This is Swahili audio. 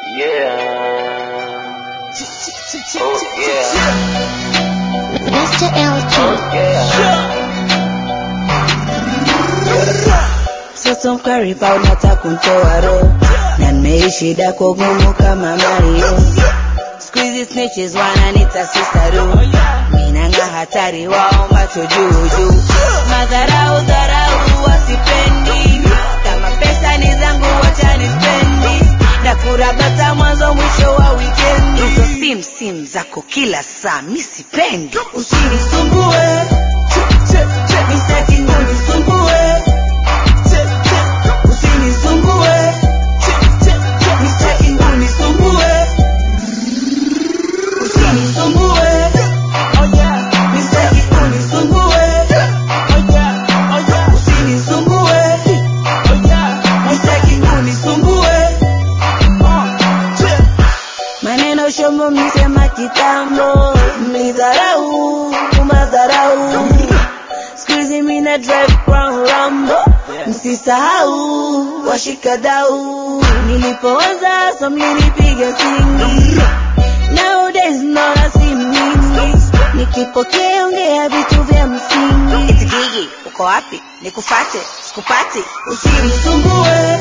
Yeah. Oh yeah. Mr. LG. Yeah. Mtoto mkaripa unataka kuntoa roho na nimeishi dako gumu kama Mario. Siku hizi snitches wananita sisaru, minanga hatari wao macho juu juu, madharau dharau wasipendi, kama pesa ni zangu wacha nispendi, na kurabata mwanzo mwisho wa wikendi. Hizo sim sim zako kila saa mi sipendi, usinisumbue Mistaki unisumbue Usinisumbue Mistaki unisumbue Usinisumbue Mistaki unisumbue Usinisumbue Mistaki unisumbue Maneno shomo mlisema kitambo Mlidharau Madharau Siku hizi mina drive crown rambo Msisahau washikadau Nilipooza so mlinipiga singi Nowadays naona si mingi Nikipokea ongea vitu vya msingi Itikigi, uko wapi? Nikufate, sikupati Usinisumbue